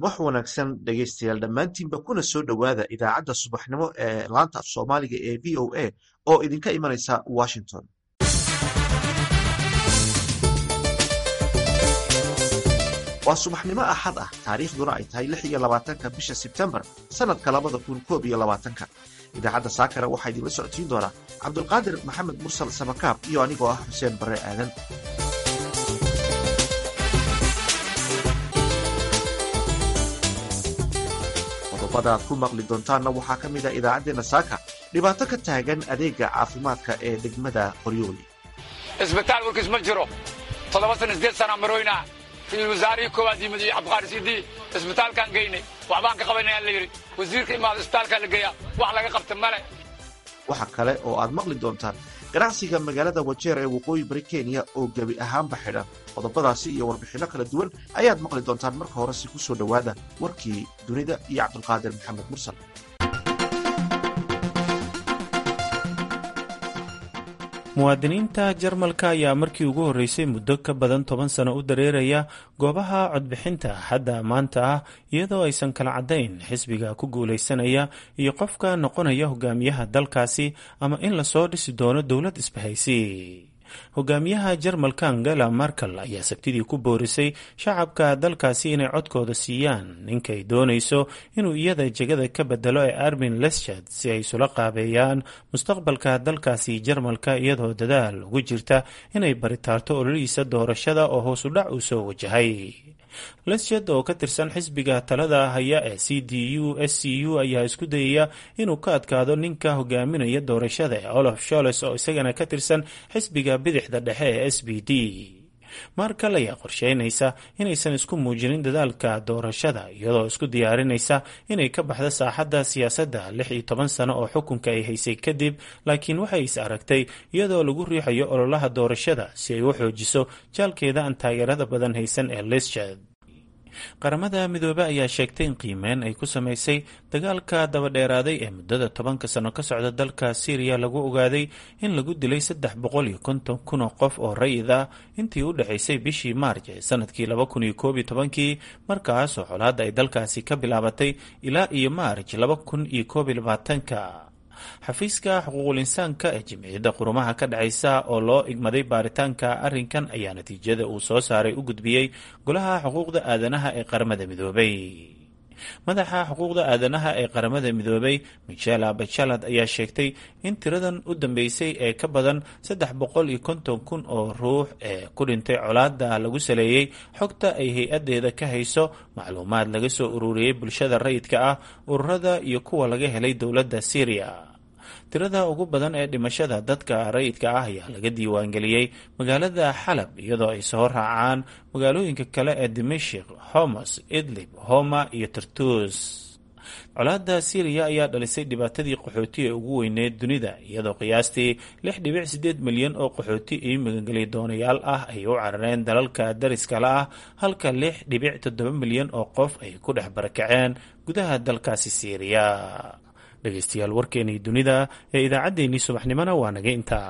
subax wanaagsan dhegaystayaal dhammaantiinba kuna soo dhowaada idaacadda subaxnimo ee laanta af soomaaliga ee v o a oo idinka imanaysa washington waa subaxnimo axad ah taariikhduna ay tahay lix iyo labaatanka bisha sebtembar sannadka labada kun koob iyo labaatanka idaacadda saakara waxaa idinla socodsiin doonaa cabdulqaadir maxamed mursal samakaab iyo anigoo ah xuseen barre aadan qodobada aad ku maqli doontaanna waxaa ka mid a idaacaddeena saaka dhibaato ka taagan adeega caafimaadka ee degmada qoryooli isbitaal warkiis ma jiro toddoba sana sideed sana maroyna ra-isul wasaarihii koowaad yimid iyo cabdiqaari sidii isbitaalkaan geynay waxbaan ka qabanaya la yidhi wasiirka imaada isbitaalkaa la geeyaa wax laga qabta male waxa kale oo aad maqli doontaan ganacsiga magaalada wajeer ee waqooyi bari kenya oo gebi ahaanba xidhan qodobadaasi iyo warbixinno kala duwan ayaad maqli doontaan marka horese ku soo dhowaada warkii dunida iyo cabdulqaadir maxamed mursal muwaadiniinta jarmalka ayaa markii ugu horreysay muddo ka badan toban sano u dareeraya goobaha codbixinta xadda maanta ah iyadoo aysan kala caddayn xisbiga ku guulaysanaya iyo qofka noqonaya hogaamiyaha dalkaasi ama in lasoo dhisi doono dowlad isbahaysi hogaamiyaha jarmalka angela markel ayaa sabtidii ku boorisay shacabka dalkaasi inay codkooda siiyaan ninkay doonayso inuu iyada jegada ka bedelo ee armin leschad si ay isula qaabeeyaan mustaqbalka dalkaasi jarmalka iyadoo dadaal ugu jirta inay baritaarto ololihiisa doorashada oo hoos u dhac uu soo wajahay leschad oo ka tirsan xisbiga talada haya ee c d u s c u ayaa isku dayaya inuu ka adkaado ninka hogaaminaya doorashada ee olaf sholes oo isagana ka tirsan xisbiga bidixda dhexe ee s b d markal ayaa qorsheynaysa inaysan isku muujinin dadaalka doorashada iyadoo isku diyaarinaysa inay ka baxdo saaxadda siyaasadda lix iyo toban sano oo xukunka ay haysay kadib laakiin waxay is aragtay iyadoo lagu riixayo ololaha doorashada si ay u xoojiso jaalkeeda aan taageerada badan haysan ee leschad qaramada midoobe ayaa sheegtay in qiimeyn ay ku samaysay dagaalka dabadheeraaday ee muddada tobanka sano ka socda dalka syriya lagu ogaaday in lagu dilay saddex boqol iyo konton kun oo qof oo rayid ah intii u dhexaysay bishii maarj ee sanadkii laba kun iyo koob iyo tobankii markaasoo colaadda ay dalkaasi ka bilaabatay ilaa iyo maarj laba kun iyo koob iyo labaatanka xafiiska xuquuqul insaanka ee jimciyadda qurumaha ka dhexaysa oo loo igmaday baaritaanka arrinkan ayaa natiijada uu soo saaray u gudbiyey golaha xuquuqda aadanaha ee qaramada midoobay madaxa xuquuqda aadanaha ee qaramada midoobay michela bachalad ayaa sheegtay in tiradan u dambeysay ee ka badan saddex boqol iyo konton kun oo ruux ee ku dhintay colaada lagu saleeyey xogta ay hay-adeeda ka hayso macluumaad laga soo ururiyey bulshada rayidka ah ururada iyo kuwa laga helay dowladda syriya tirada ugu badan ee dhimashada dadka rayidka ah ayaa laga diiwaangeliyey magaalada xalab iyadoo ay soo raacaan magaalooyinka kale ee dimashik homos idlib homa iyo tartus colaada syriya ayaa dhalisay dhibaatadii qaxooti ee ugu weyneed dunida iyadoo qiyaastii lix dhibic sideed milyan oo qaxooti iyo magangeli doonayaal ah ay u carareen dalalka dariskale ah halka lix dhibic toddoba milyan oo qof ay ku dhex barakaceen gudaha dalkaasi syriya dhegaystayaal warkeenii dunida ee idaacaddeenii subaxnimona waa naga intaa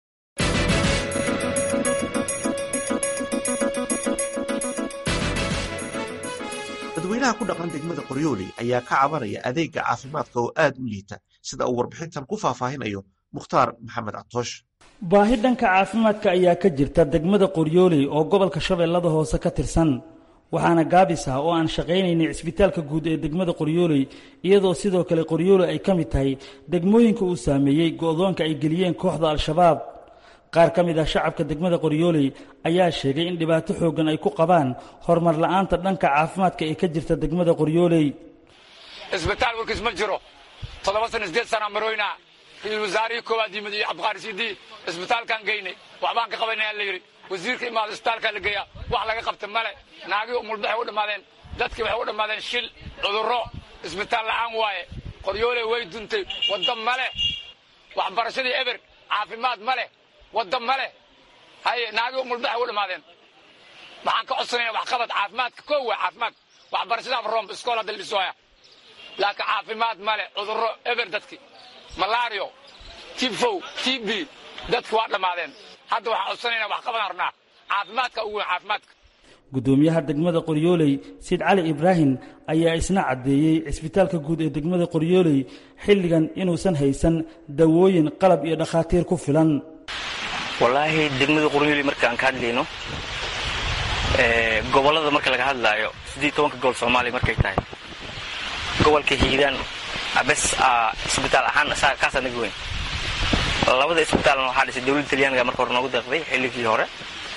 dadweynaha ku dhaqan degmada qoryooli ayaa ka cabanaya adeega caafimaadka oo aad u liita sida uu warbixintan ku faahfaahinayo mukhtaar maxamed catoosh baahi dhanka caafimaadka ayaa ka jirta degmada qoryooli oo gobolka shabeellada hoose ka tirsan waxaana gaabis ah oo aan shaqaynaynay cisbitaalka guud ee degmada qoryooley iyadoo sidoo kale qoryooley ay ka mid tahay degmooyinka uu saameeyey go'doonka ay geliyeen kooxda al-shabaab qaar ka mid ah shacabka degmada qoryooley ayaa sheegay in dhibaato xooggan ay ku qabaan horumar la'aanta dhanka caafimaadka ee ka jirta degmada qoryooley isbitaal warkiis ma jiro toddoba sana sideed sana maroyna ra-isul wasaarihii koowaad yimid iyo cabdiqaari sidii isbitaalkaan geynay waxbaan ka qabanaya la yidhi wasiirka imaada isbitaalkaa la geeyaa wax laga qabta male naagii umulbaxay u dhammaadeen dadkii waxay u dhammaadeen shil cudurro isbitaal la'aan waaye qoryooley way duntay wadda male waxbarashadii eber caafimaad ma leh wadda ma leh haye naagii umulbaxay u dhammaadeen waxaan ka codsanaya waxqabad caafimaadka koo waa caafimaad waxbarashadaaba roomb iskool hadda la dhisooya laakiin caafimaad ma leh cudurro eber dadkii malaario tifow tb dadki waa dhammaadeen hadda waxaan codsanayna wax qabadaan rabnaa caafimaadka ugu weyn caafimaadka guddoomiyaha degmada qoryooley siid cali ibraahim ayaa isna caddeeyey cisbitaalka guud ee degmada qoryooley xilligan inuusan haysan dawooyin qalab iyo dhakhaatiir ku filan wallaahi degmada qoryooley marka aan ka hadlayno gobollada marka laga hadlaayo sidii tobanka gobol soomaaliya markay tahay gobolka hiiraan bes isbitaal ahaan kaasaa naga weyn labada isbitaalna waxaa dhisay dowladda talyaaniga marka hore noogu deeqday xilligii hore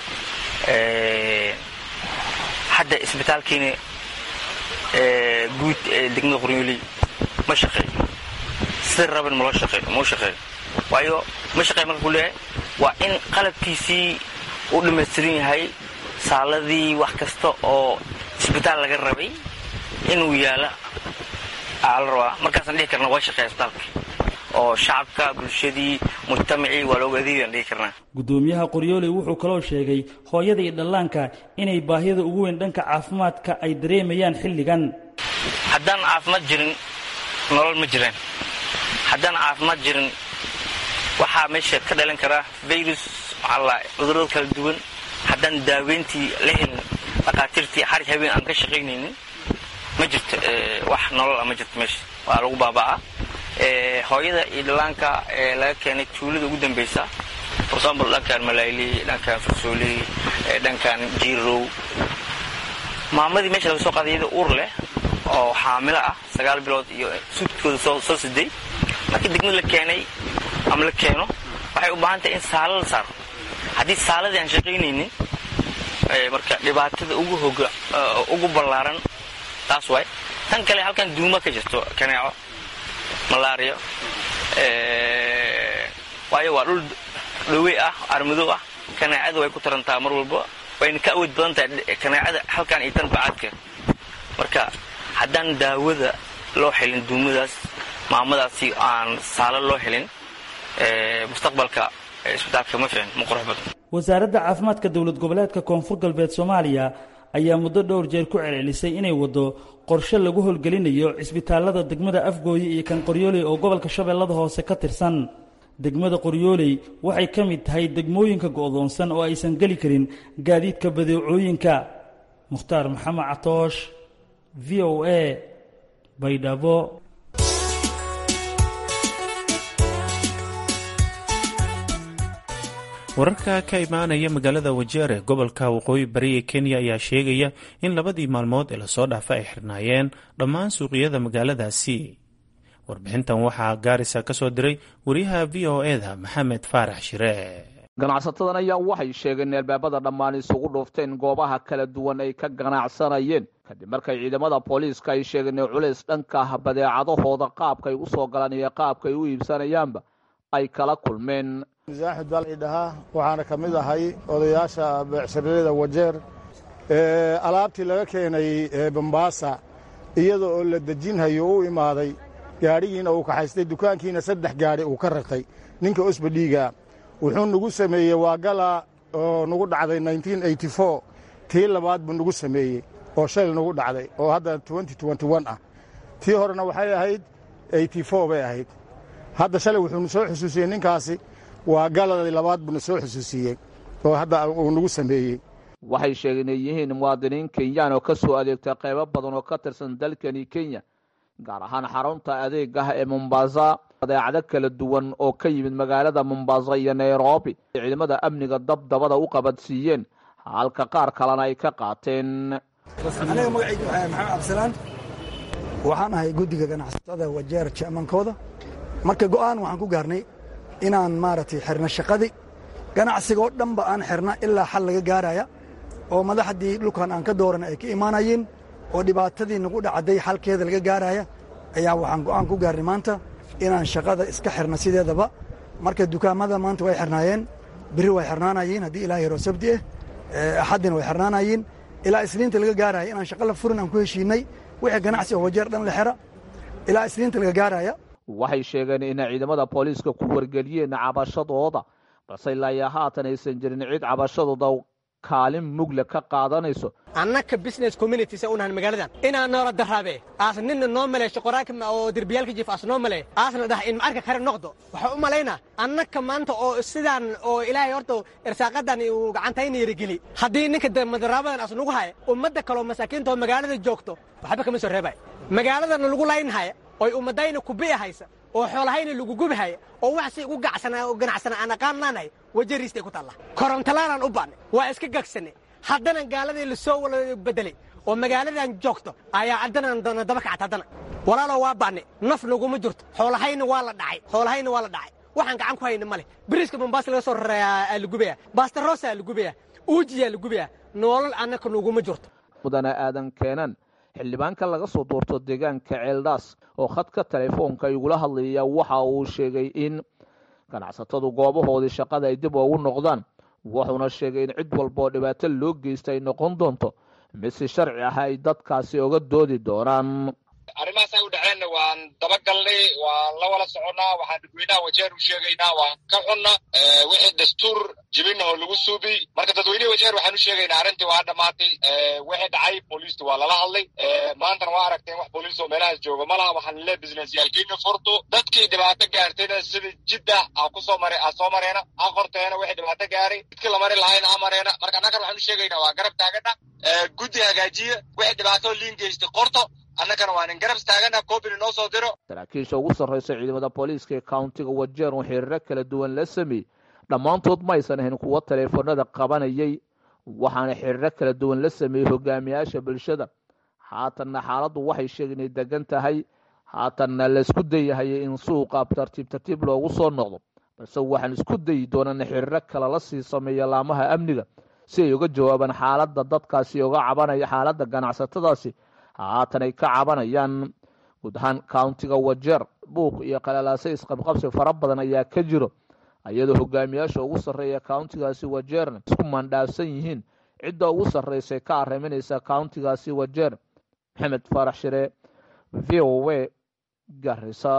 hadda isbitaalkiina guud ee degmada qoryooley ma shaqeeyo sida raban maloo shaqeeyo mau shaqeeyo waayo ma shaqeeyo marka ku leeyahay waa in qalabkiisii u dhammaystiran yahay saaladii wax kasta oo isbitaal laga rabay inuu yaala aa la rabaa markaasaan dhihi karna waa shaqeeya isbitaalka oo shacabka bulshadii mujtamacii waa looga adeegayaan dhihi karnaa guddoomiyaha qoryooley wuxuu kaloo sheegay hooyada iyo dhallaanka inay baahida ugu weyn dhanka caafimaadka ay dareemayaan xilligan haddaan caafimaad jirin nolol ma jiraan haddaan caafimaad jirin waxaa meesha ka dhalan karaa virus maxaala cudurrada kala duwan haddaan daaweyntii la helin dhakhaatiirtii xarig habeen aan ka shaqaynaynin ma jirto wax nolol ah ma jirto meesha waa lagu baaba'aa hooyada iyo dhallaanka ee laga keenay tuulada ugu dambaysa for example dhankan malayli dhankan farsooley dhankan jiirow maamadii meesha laga soo qaaday iyada uur leh oo xaamilo ah sagaal bilood iyo suudkooda soo siday markii degmada la keenay ama la keeno waxay u baahan tahay in saalo la saaro haddii saaladii aan shaqaynaynin marka dhibaatada ugu hoga ugu ballaaran taas waay tan kale halkan duuma ka jirto kaneeco malaariyo waayo waa dhul dhawey ah armadow ah kaneecada way ku tarantaa mar walba wayna ka awood badan tahay kaneecada halkan iyo tan bacaadka marka haddaan daawada loo helin duumadaas maamadaasi aan saalo loo helin mustaqbalka isbitaalka ma fiicin ma qurux badan wasaaradda caafimaadka dowlad goboleedka koonfur galbeed soomaaliya ayaa muddo dhowr jeer ku celcelisay inay waddo qorshe lagu howlgelinayo cisbitaallada degmada afgooye iyo kan qoryooley oo gobolka shabeellada hoose ka tirsan degmada qoryooley waxay ka mid tahay degmooyinka go'doonsan oo aysan geli karin gaadiidka badeecooyinka mukhtaar maxamed catoosh v o a baydhabo wararka ka imaanaya magaalada wajeer ee gobolka waqooyi bari ee kenya ayaa sheegaya in labadii maalmood ee lasoo dhaafa ay xirnaayeen dhammaan suuqyada magaaladaasi warbixintan waxaa gaarisa ka soo diray wariyaha v o eda maxamed faarax shire ganacsatadan ayaa waxay sheegeen in albaabada dhammaan isugu dhuufteen goobaha kala duwan ay ka ganacsanayeen kadib markay ciidamada booliiska ay sheegeen in culays dhanka badeecadahooda qaabkay u soo galaan iyo qaabkay u iibsanayaanba ay kala kulmeen axmed baa la dhahaa waxaana ka mid ahay odayaasha beecsharada wajeer alaabtii laga keenay bambaasa iyada oo la dejinhayo u imaaday gaadhigiina uu kaxaystay dukaankiina saddex gaadhi uu ka rartay ninka osbadhiiga wuxuu nagu sameeyey waa gala oo nagu dhacday tii labaad buu nagu sameeyey oo shal nagu dhacday oo hadda ah tii horena waxay ahayd bay ahayd hadda shalay wuxuunu soo xusuusiyey ninkaasi waa galadii labaad buuna soo xusuusiyey oo hadda uu nagu sameeyey waxay sheegeen inay yihiin muwaadiniin kenyaan oo ka soo adeegta qaybo badan oo ka tirsan dalkani kenya gaar ahaan xarunta adeegah ee mombasa badeecado kala duwan oo ka yimid magaalada mombasa iyo nairobi ay ciidamada amniga dabdabada u qabadsiiyeen halka qaar kalena ay ka qaateen aniga magacayga waxaa maxamed cabdisalaan waxaan ahay guddiga ganacsatada wajeer jamankooda marka go'aan waxaan ku gaarnay inaan maaragtay xirno shaqadii ganacsiga oo dhanba aan xirna ilaa xal laga gaaraya oo madaxdii dhulkan aan ka dooran ay ka imaanayeen oo dhibaatadii nagu dhacday xalkeeda laga gaaraya ayaa waxaan go'aan ku gaarnay maanta inaan shaqada iska xirno sideedaba marka dukaamada maanta way xirnaayeen biri way xirnaanayeen haddii ilaa yaroo sabti ah axaddina way xirnaanayeen ilaa isniinta laga gaaraya inaan shaqa la furin aan ku heshiinay wixii ganacsi oo wajeer dhan la xira ilaa isniinta laga gaaraya waxay sheegeen inay ciidamada booliiska ku wargeliyeen cabashadooda balse ilaa iyo haatan aysan jirin cid cabashadooda kaalin mugle ka qaadanayso annaka business communities unahan magaaladan inaa noola daraabe aas nina noo maleesho qoraanka oo derbiyaalka jiif aas noo maleey aasna dhah in macarka kare noqdo waxaa u malaynaa annaka maanta oo sidaan oo ilaahay horta irsaaqadan uu gacantayna yarigeli haddii ninka madaraabadan aas nagu haya ummadda kaloo masaakiinta oo magaalada joogto waxba kama soo reebay magaaladana lagu laynhaya oy ummadayna kubi'i haysa oo xoolahayna lagu gubihaya oo wax si ugu ganacsana aan aqaannaanahay wajariistay ku taalla korontalaanaan u baannay waa iska gagsanay haddana gaaladii lasoo wala bedelay oo magaaladan joogto ayaa haddana daba kacta haddana walaaloo waa baannay naf naguma jirto xoolahayna waa la dhacay xoolahayna waa la dhacay waxaan gacan ku hayna male biriiska mombaasa laga soo rareeyaa la gubaya bastarosaa la gubaya uujiyaa la gubaya noolal annaka naguma jirto mudane aadan keenan xildhibaanka laga soo doorto deegaanka ceeldhaas oo khadka telefoonka igula hadlaya waxa uu sheegay in ganacsatadu goobahoodii shaqada ay dib ugu noqdaan wuxuuna sheegay in cid walba oo dhibaato loo geysta ay noqon doonto mid si sharci ah ay dadkaasi oga doodi doonaan arrimahaasay u dhaceenna waan dabagalnay waan la wala soconnaa waxaan dadweynaha wajeer u sheegaynaa waan ka xunna wixii dastuur jibinahoo lagu suubiy marka dadweynehi wajeer waxaan u sheegaynaa arrintii waa dhammaatay wixii dhacay booliistu waa lala hadlay maantana waa aragteen wax booliis oo meelahaas jooga ma laha waxaan le businessyaalkiina furto dadkii dhibaato gaartayna sida jidda aa kusoo mare aa soo mareena aa qorteena wixii dhibaato gaaray jidkii lamari lahayna aa mareena marka annagan waxaan u sheegaynaa waa garab taagana guddi hagaajiya wixii dhibaato liin geystay qorto annagana waa nin garab taagana koobina noo soo diro saraakiisha ugu sarraysa ciidamada booliiska ee countiga wajeer oo xiriiro kala duwan la sameeyey dhammaantood ma aysan ahayn kuwo taleefanada qabanayay waxaana xiriiro kala duwan la sameeyey hogaamiyaasha bulshada haatanna xaaladdu waxay sheegeen inay degan tahay haatanna laisku dayahayay in suuqa tartiib tartiib loogu soo noqdo balse waxaan isku dayi doonana xiriiro kale la sii sameeya laamaha amniga si ay uga jawaabaan xaaladda dadkaasi uga cabanaya xaaladda ganacsatadaasi haatan ay ka cabanayaan guud ahaan countiga wajeer buuq iyo qalalaase isqabqabsi fara badan ayaa ka jiro iyadoo hogaamiyaasha ugu sarreeya countigaasi wajeerna isku mandhaafsan yihiin cidda ugu sarreysa ka arriminaysa countigaasi wajeer maxamed faarax shire v o w garisa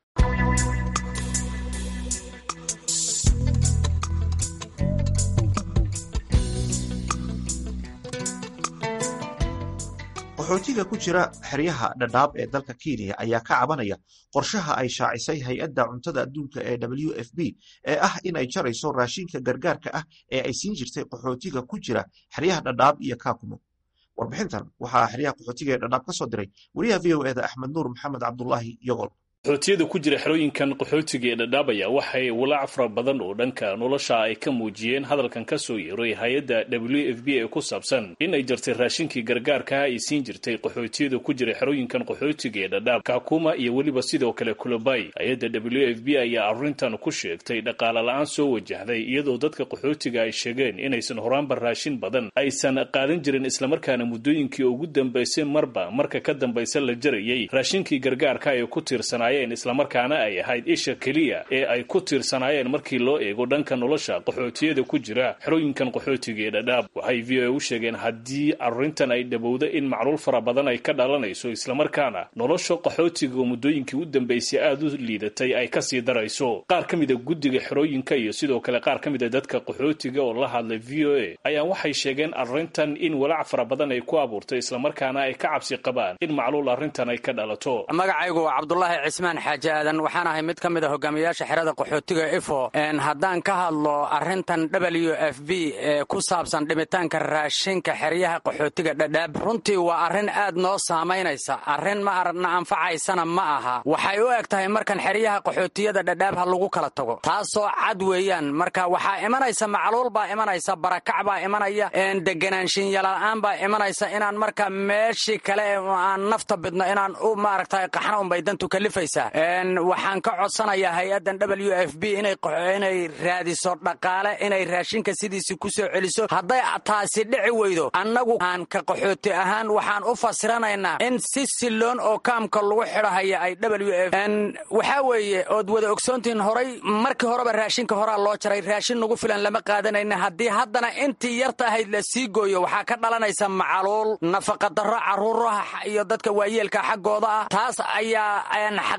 qaxootiga ku jira xeryaha dhadhaab ee dalka kenya ayaa ka cabanaya qorshaha ay shaacisay hay-adda cuntada adduunka ee w f b ee ah in ay jarayso raashinka gargaarka ah ee ay siin jirtay qaxootiga ku jira xeryaha dhadhaab iyo kaakumo warbixintan waxaa xeryaha qaxootiga ee dhadhaab ka soo diray wariyaha v o eda axmed nuur maxamed cabdulaahi yogol qaxootiyada ku jira xerooyinkan qaxootiga ee dhadhaabaya waxay walaac fara badan oo dhanka nolosha ay ka muujiyeen hadalkan ka soo yeeray hay-adda w f b ee ku saabsan in ay jartay raashinkii gargaarkaha ay siin jirtay qaxootiyada ku jira xerooyinkan qaxootiga ee dhadhaab kakuma iyo weliba sidoo kale kulobay hay-adda w f b ayaa arrintan ku sheegtay dhaqaale la-aan soo wajahday iyadoo dadka qaxootiga ay sheegeen inaysan horaanba raashin badan aysan qaadan jirin islamarkaana muddooyinkii ugu dambaysay marba marka ka dambaysa la jarayay raashinkii gargaarka ee ku tiirsanaa islamarkaana ay ahayd isha keliya ee ay ku tiirsanaayeen markii loo eego dhanka nolosha qaxootiyada ku jira xerooyinkan qaxootiga ee dhadhaab waxay v o a u sheegeen haddii arrintan ay dhowowda in macluul fara badan ay ka dhalanayso islamarkaana nolosha qaxootiga muddooyinkii u dambaysay aada u liidatay ay kasii darayso qaar ka mida guddiga xerooyinka iyo sidoo kale qaar ka mida dadka qaxootiga oo la hadlay v o a ayaa waxay sheegeen arrintan in walaac fara badan ay ku abuurtay islamarkaana ay ka cabsi qabaan in macluul arrintan ay ka dhalato cismaan xaaji aadan waxaan ahay mid ka mid a hogaamiyayaasha xerada qaxootiga ifo haddaan ka hadlo arrintan w f b ee ku saabsan dhimitaanka raashinka xeryaha qaxootiga dhadhaab runtii waa arrin aad noo saamaynaysa arrin ma aragna anfacaysana ma aha waxay u eg tahay markan xeryaha qaxootiyada dhadhaab ha lagu kala tago taasoo cad weeyaan marka waxaa imanaysa macluul baa imanaysa barakac baa imanaya deganaanshinyala'aan baa imanaysa inaan marka meeshii kale aan nafta bidno inaan u maaragta qaxna unbay dantu kalifaysaa waxaan ka codsanayaa hay-addan w f b inay raadiso dhaqaale inay raashinka sidiisi ku soo celiso hadday taasi dhici weydo annagu aan ka qaxooti ahaan waxaan u fasiranaynaa in si siloon oo kaamka lagu xidhahaya ay w f waxaa weeye ood wada ogsoontihiin horay markii horeba raashinka horaa loo jaray raashin nagu filan lama qaadanayna haddii haddana intii yarta ahayd la sii gooyo waxaa ka dhalanaysa macaluul nafaqadarro carruuraha iyo dadka waayeelka xaggooda ah taas ayaa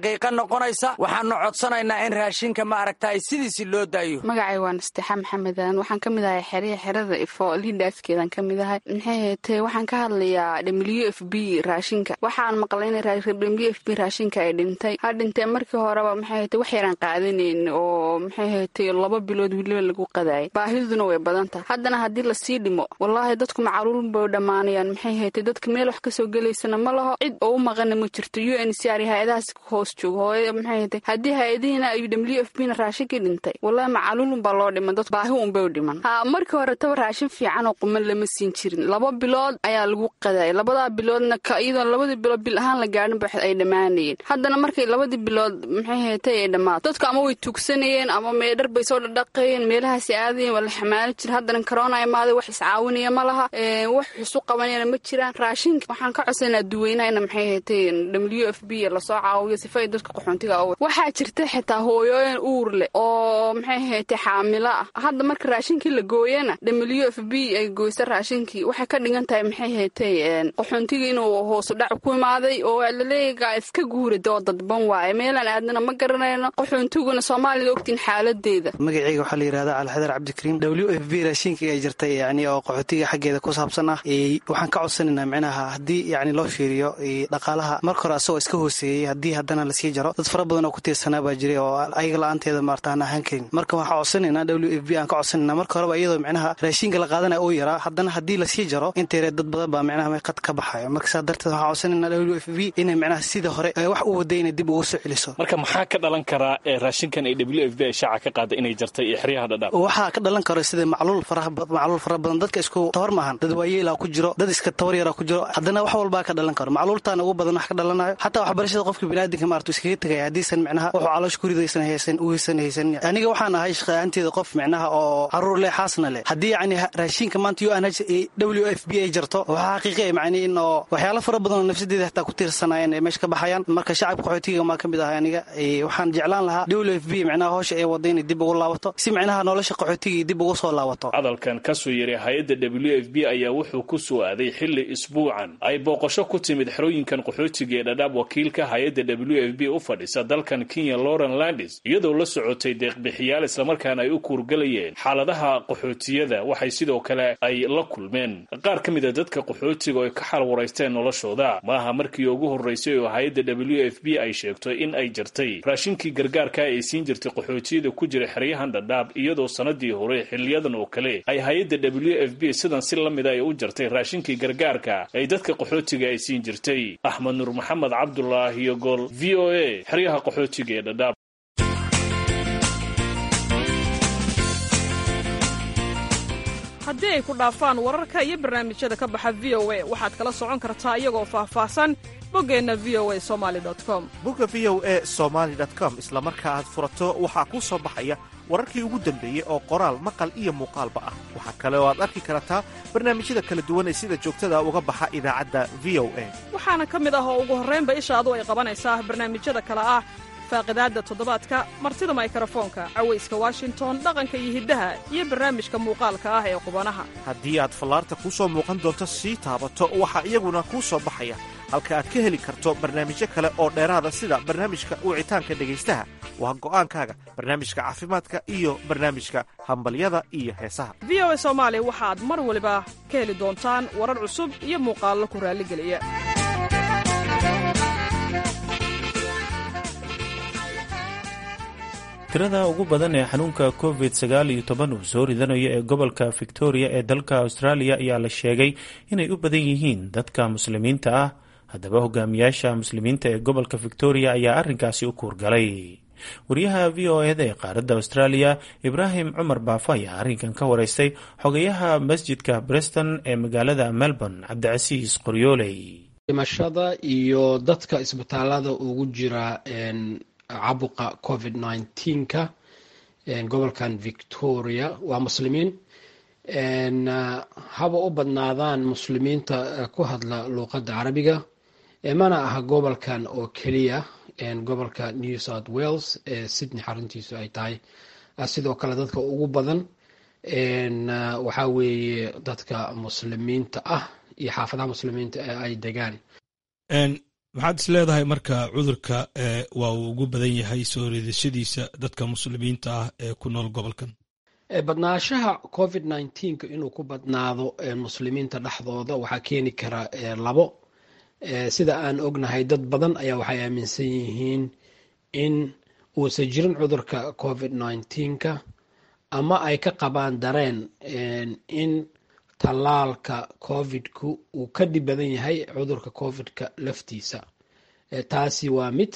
xaqiiqo noqonaysa waxaanu codsanaynaa in raashinka ma aragtay sidiisi loo daayo magacay waa nastexa maxamed aadan waxaan ka mid ahay xerya xerada ifo liidhaaskeedaan ka mid ahay maxay heetee waxaan ka hadlayaa w f b raashinka waxaan maqlay in w f b raashinka ay dhintay ha dhintee markii horeba maxay heete wax yaraan qaadanayn oo maxay heetee laba bilood weliba lagu qadaayay baahiduna way badan tahay haddana haddii lasii dhimo wallaahi dadku macaluul bay dhammaanayaan maxay heetee dadka meel wax kasoo gelaysana ma laho cid oo u maqana ma jirto u n c r hay-adahaas hoos joogo hooya maxay heetee haddii hay-adihiina ay w f b na raashinkii dhintay wallahi macaluul unbaa loo dhiman dad baahi unbay u dhiman ha markii hore taba raashin fiican oo quman lama siin jirin laba bilood ayaa lagu qadaayay labadaa biloodna iyadoo labadii bilood bil ahaan la gaadhin ba ay dhammaanayeen haddana markay labadii bilood maxay heetay ay dhammaato dadku ama way tugsanayeen ama meedhar bay soo dhadhaqayeen meelahaasi aadayeen waa la xamaali jira haddana corona imaaday wax iscaawinaya ma laha wax xusu qabanayana ma jiraan raashinka waxaan ka codsanaa duweynaha ina maxay heetay w f b lasoo caawiyo sifa ay dadka qaxoontiga aw waxaa jirta xitaa hooyooyin uur leh oo maxay heetay xaamilo ah hadda marka raashinkii la gooyana w f b ay goysa raashinkii waxay ka dhigan tahay maxay heetay qaxoontiga inuu hoosu dhac ku imaaday oo laleeyagaa iska guurada oo dadban waaye meelaan aadnana ma garanayno qaxoontiguna soomaalida ogtiin xaaladeeda magaceyga waxaa la yidhahdaa alxadar cabdikariim w f b raashinka ay jirtay yani oo qaxootiga xaggeeda ku saabsan ah waxaan ka codsanaynaa micnaha haddii yani loo fiiriyo dhaqaalaha marka hore asagoo iska hooseeyey haddii haddana lasii jaro dad fara badan oo ku tiirsanaa baa jiray oo ayaga la-aanteeda maarta aan ahaan karin marka waxaan codsanaynaa w f b aan ka codsanayna marka horeba iyadoo micnaha raashinka la qaadanaya uu yaraa haddana haddii lasii jaro inteere dad badan baa micnaha qad ka baxayo marka saa darteed waxaan codsanaynaa w f b inay micnaha sida hore wax u waday inay dib ugu soo celiso marka maxaa ka dhalan karaa raashinkan ay w f b ay shaaca ka qaada inay jartay iyo xeryaha dhadhaab waxaa ka dhalan karo sida macluul macluul fara badan dadka isku tabar maahan dad waayeelaa ku jiro dad iska tabar yaraa ku jiro haddana wax walbaa ka dhalan karo macluultaana ugu badan wax ka dhalanayo xataa waxbarashada qofka biniaadinka maartu iskaga tegaya haddiisan micnaha wuxuu caloosha kuridaysan haysan uhaysan haysan aniga waxaan ahay shaqaanteeda qof micnaha oo caruur leh xaasna leh haddii yacni raashinka maanta u n h w f b ay jarto waxaa xaqiiqaya macni in oo waxyaalo fara badan oo nafsadeeda hataa ku tiirsanaayeen ay meesha ka baxayaan marka shacabka qaxootiga maa ka mid ahay aniga waxaan jeclaan lahaa w f b micnaha howsha ay wada inay dib ugu laabato si micnaha nolosha qaxootiga dib ugu soo laabato hadalkan ka soo yeray hay-adda w f b ayaa wuxuu ku soo aaday xilli isbuucan ay booqasho ku timid xerooyinkan qaxootiga ee dhadhaab wakiilka hay-adda w f b u fadhisa dalkan kenya lauren landis iyadoo la socotay deeqbixiyaal islamarkaana ay u kuurgalayeen xaaladaha qaxootiyada waxay sidoo kale ay la kulmeen qaar ka mid a dadka qaxootiga oo ay ka xalwaraysteen noloshooda maaha markii ugu horraysay oo hay-adda w f b ay sheegto in ay jirtay raashinkii gargaarka ay siin jirtay qaxootiyada ku jira xeryahan dhadhaab iyadoo sanadii hore xiliyadan oo kale ay hay-adda w f b sidan si la mida ay u jartay raashinkii gargaarka ay dadka qaxootiga ay siin jirtay axmed nuur maxamed cabdulaahi iyo gol v o a xeryaha qaxootiga ee dhadhaab haddii ay ku dhaafaan wararka iyo barnaamijyada ka baxa v o a waxaad kala socon kartaa iyagoo faahfaahsan boggeenna v o a somali com bogga v o a somaali com isla marka aad furato waxaa kuu soo baxaya wararkii ugu dambeeyey oo qoraal maqal iyo muuqaalba ah waxaa kale oo aad arki kartaa barnaamijyada kala duwan ee sida joogtada uga baxa idaacadda v o a waxaana ka mid ah oo ugu horraynba ishaadu ay qabanaysaa barnaamijyada kale ah faaqidaadda toddobaadka martida maykarafoonka cawayska washington dhaqanka iyo hiddaha iyo barnaamijka muuqaalka ah ee qubanaha haddii aad fallaarta kuu soo muuqan doonto sii taabato waxaa iyaguna kuu soo baxaya halka aad ka heli karto barnaamijyo kale oo dheeraada sida barnaamijka wicitaanka dhegaystaha waa go'aankaaga barnaamijka caafimaadka iyo barnaamijka hambalyada iyo heesaha v o a soomaali waxaad mar waliba ka heli doontaan warar cusub iyo muuqaallo ku raalligeliya tirada ugu badan ee xanuunka covid sagaal iyo toban uu soo ridanayo ee gobolka victoria ee dalka australia ayaa la sheegay inay u badan yihiin dadka muslimiinta ah haddaba hogaamiyaasha muslimiinta ee gobolka victoria ayaa arrinkaasi u kuurgalay wariyaha v o eda ee qaaradda australia ibraahim cumar baafo ayaa arrinkan ka wareystay xogayaha masjidka breston ee magaalada melbourne cabdicasiis qoryooley dhimashada iyo dadka isbitaalada ugu jira caabuqa covid nneteen-ka gobolkan victoria waa muslimiin haba u badnaadaan muslimiinta ku hadla luuqadda carabiga mana aha gobolkan oo keliya gobolka new south wales ee sydney xaruntiisu ay tahay sidoo kale dadka ugu badan waxaa weeye dadka muslimiinta ah iyo xaafadaha muslimiinta ee ay degaan maxaad is leedahay marka cudurka waa uu ugu badan yahay soo riidashadiisa dadka muslimiinta ah ee ku nool gobolkan badnaashaha covid nneteen-ka inuu ku badnaado muslimiinta dhexdooda waxaa keeni kara labo sida aan ognahay dad badan ayaa waxay aaminsan yihiin in uusan jirin cudurka covid nneteen-ka ama ay ka qabaan dareen in tallaalka covidku uu ka dhib badan yahay cudurka covidka laftiisa taasi waa mid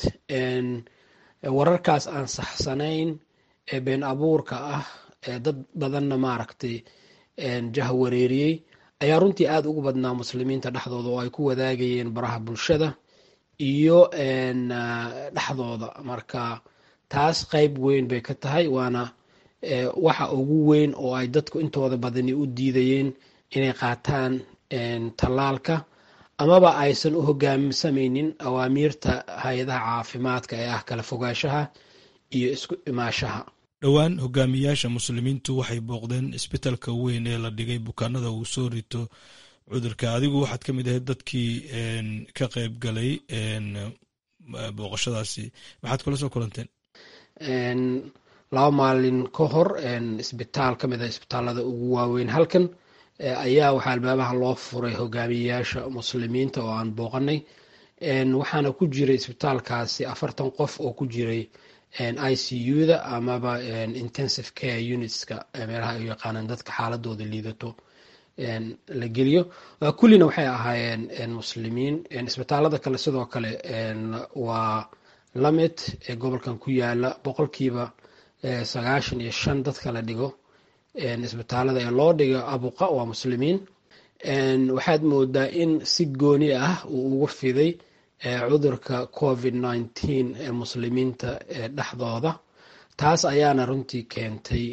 wararkaas aan saxsanayn ee been abuurka ah ee dad badanna maaragtay jah wareeriyey ayaa runtii aada ugu badnaa muslimiinta dhexdooda oo ay ku wadaagayeen baraha bulshada iyo dhexdooda marka taas qeyb weyn bay ka tahay waana waxa ugu weyn oo ay dadku intooda badani u diidayeen inay qaataan tallaalka amaba aysan u hogaamsameynin awaamiirta hay-adaha caafimaadka ee ah kala fogaanshaha iyo isku imaashaha dhowaan hogaamiyaasha muslimiintu waxay booqdeen isbitalka weyn ee la dhigay bukaanada uu soo rito cudurka adigu waxaad ka mid ahayd dadkii ka qeyb galay booqashadaasi maxaad kula soo kulanteen laba maalin ka hor isbitaal ka mid ah isbitaalada ugu waaweyn halkan ayaa waxaa albabaha loo furay hogaamiyayaasha muslimiinta oo aan booqanay waxaana ku jiray isbitaalkaasi afartan qof oo ku jiray i c u-da amaba intensive care unitska meelaha ay yaqaanaan dadka xaaladooda liidato la geliyo kullina waxay ahaayeen muslimiin isbitaalada kale sidoo kale waa lamid ee gobolkan ku yaala boqolkiiba sagaashan iyo shan dadka la dhigo isbitaalada ee loo dhigo abuqa waa muslimiin waxaad moodaa in si gooni ah uu ugu fiday cudurka covid nneteen ee muslimiinta dhexdooda taas ayaana runtii keentay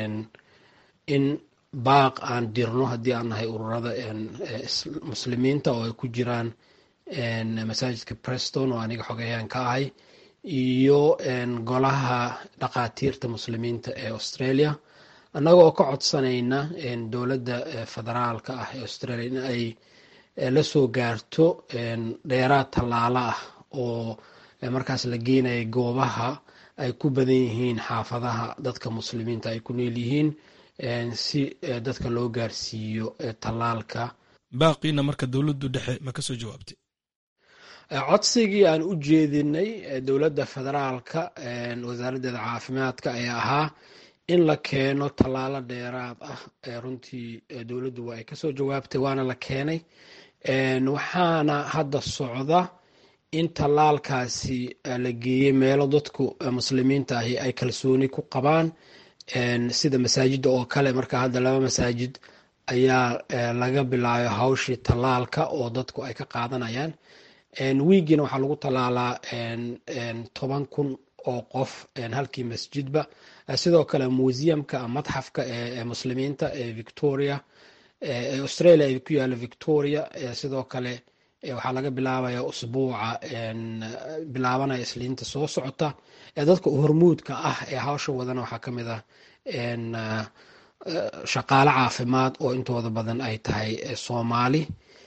in baaq aan dirno haddii aan nahay ururada muslimiinta oo ay ku jiraan masaajidka preston oo aniga xogayaan ka ahay iyo golaha dhaqaatiirta muslimiinta ee australia annaga oo ka codsanayna dowladda federaalka ah ee australia in ay la soo gaarto dheeraad tallaalo ah oo markaas la geenaya goobaha ay ku badan yihiin xaafadaha dadka muslimiinta ay ku nool yihiin si dadka loo gaarsiiyo tallaalka baaqiina marka dowladdu dhexe ma ka soo jawaabtay codsigii aan u jeedinay dowladda federaalka wasaaraddeeda caafimaadka ayaa ahaa in la keeno tallaalo dheeraad ah runtii dowladdu waa ay kasoo jawaabtay waana la keenay waxaana hadda socda in tallaalkaasi la geeyey meelo dadku muslimiinta ahi ay kalsooni ku qabaan sida masaajidda oo kale marka hadda laba masaajid ayaa laga bilaabay hawshii tallaalka oo dadku ay ka qaadanayaan wiigiina waxaa lagu tallaalaa toban kun oo qof halkii masjidba sidoo kale museumka madxafka ee muslimiinta ee victoria ee australia ay ku yaalo victoria sidoo kale waxaa laga bilaabaya usbuuca bilaabanaya isliinta soo socota dadka hormuudka ah ee hawsha wadana waxaa kamid ah shaqaale caafimaad oo intooda badan ay tahay soomaali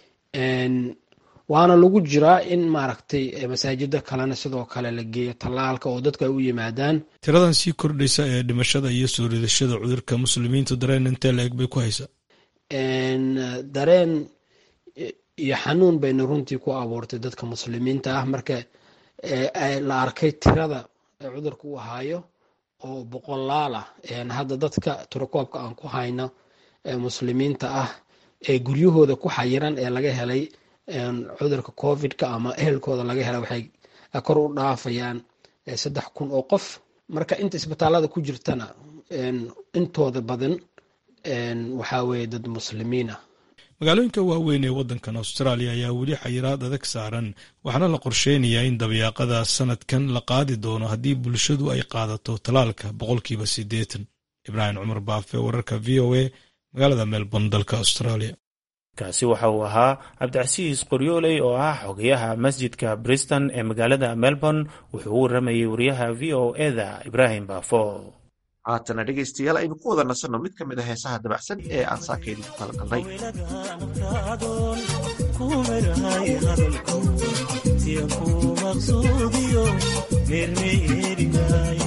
waana lagu jiraa in maaragtay masaajida kalena sidoo kale la geeyo tallaalka oo dadku ay u yimaadaan tiradan sii kordhaysa ee dhimashada iyo soo ridashada cudurka muslimiintu dareen intee la eg bay ku haysaa dareen iyo xanuun bayna runtii ku abuurtay dadka muslimiinta ah marka la arkay tirada cudurka uu hayo oo boqolaal ah hadda dadka tirakoobka aan ku hayno muslimiinta ah ee guryahooda ku xayiran ee laga helay cudurka covidka ama ehelkooda laga helay waxay kor u dhaafayaan saddex kun oo qof marka inta isbitaalada ku jirtana intooda badan waxaa weeye dad muslimiin ah magaalooyinka waaweyn ee waddankan austraaliya ayaa weli xayiraad adag saaran waxaana la qorsheynayaa in dabayaaqada sanadkan la qaadi doono haddii bulshadu ay qaadato talaalka boqolkiiba siddeetan ibraahim cumar baafe wararka v o a magaalada melbourne dalka australia kaasi waxa uu ahaa cabdicasiis qoryooley oo ah xogayaha masjidka briston ee magaalada melbourne wuxuu u waramayey wariyaha v o eda ibraahim baafo haatana dhegaystayaal aynu ku wada nasanno mid ka mid a heesaha dabacsan ee aan saakaydi ku kala galnay siyanku maqsuudiyo meermeerinay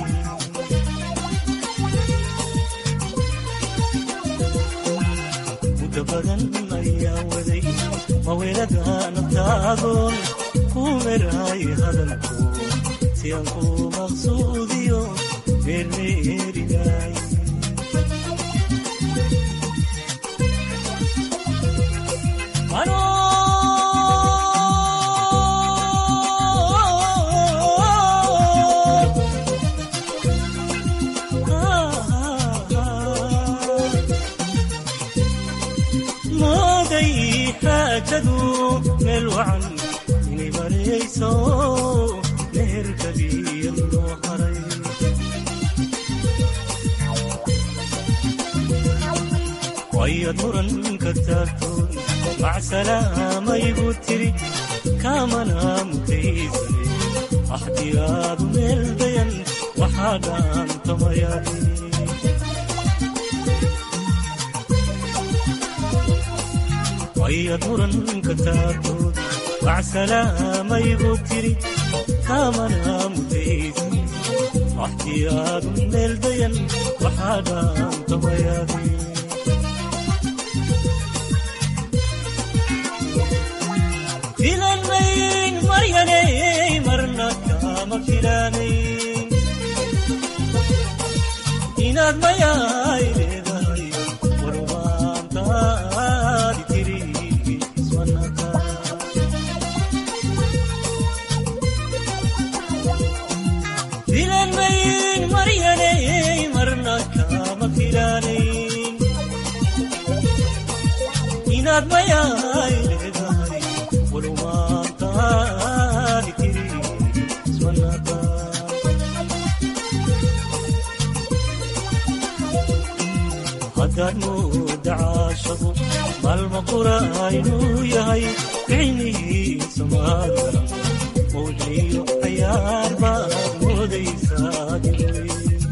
muddo badan ayaa waday mawelada naftaadoon ku meraay hadalku siyanku maqsuudiyo meermeerinay mooday xaajadu meel wacan inay marayso meherkaliya loo haray wayad muranka taagtoon macsalaamayigu tiri kaamana mutaysane axdiyaadu meel dayan waxaa dhaantamayaahi wayad muranka taagtoon macsalaamayigu tiri kaamana mutaysane axdiyaadu meel dayan waxaa dhaantamayaahi filanmayn maryaney marna kama filanayn inaad mayaay leedahay warwaantaadi tiri iswanaka filanmayn maryaney marna kama filanayn inaad mayaay leedahay warwaantaadi tiri iswanaka haddaad mooda caashadu maalma qura inuu yahay ficnihiisa maadara mawliyo cayaar baad moodaysaa dilay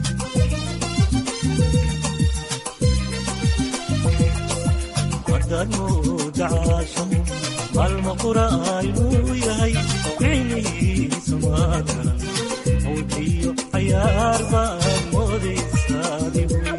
haddaad mooda caashadu maalma qura inuu yahay ficnihiisa maadara mawliyo cayaar baad moodaysaa dilay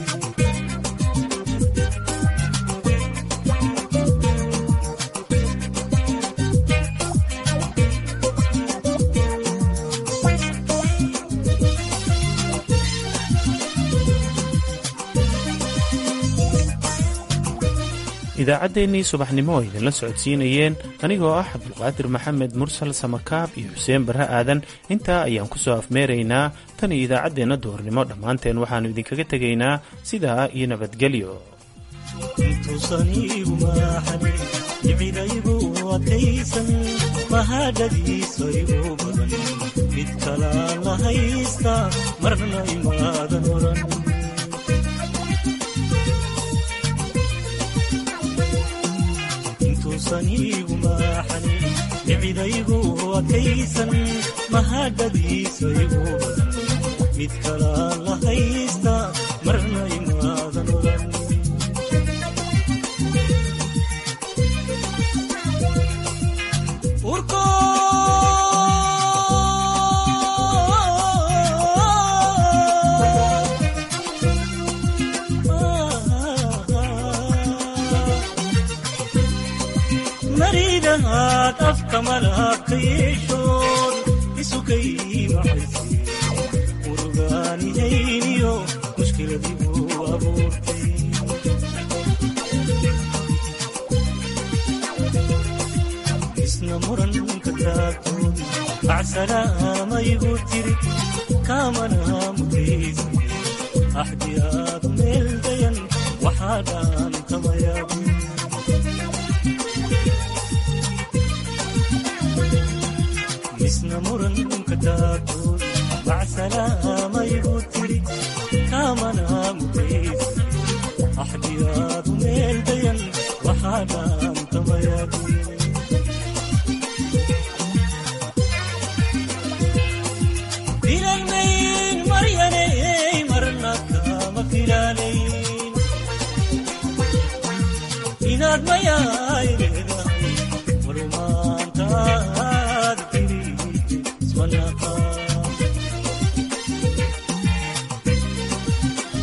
idaacaddeenii subaxnimo oo idinla socodsiinayeen anigoo ah cabdulqaadir maxamed mursal samakaab iyo xuseen barre aadan intaa ayaan ku soo afmeeraynaa tan iyo idaacaddeenna duhurnimo dhammaanteen waxaannu idinkaga tegaynaa sidaa iyo nabadgelyo intuusan iigu maaxanin dhicidaygu adkaysan mahadhadiisa igu badan mid kalaan la haysta marna imaadan oran intuusan iigu maaxanin dhicidaygu adkaysan mahadhadiisa igu badan mid kalaan la haysta marna imaadan oran maridahaad afka malaabka yeeshood isukay maxayse urugaanihayniyo mushkiladiibuu abuurtay isna muranka taagtood macsalaamayigu tiri kaamana mutaysa axdiyaadu meel dayan waxaa dhaantamayaabu isna muranka taagtood macsalaam